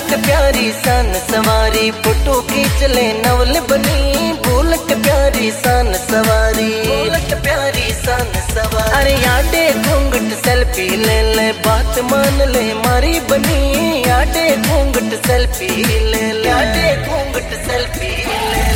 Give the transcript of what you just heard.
bullet प्यारी सन सवारी photo खींच ले नवल बनी बुलट प्यारी सन सवारी बुलट प्यारी सन सवारी अरे याडे घूंघट सेल्फी ले ले बात मान ले मारी बनी याडे घूंघट सेल्फी ले ले याडे घूंघट सेल्फी ले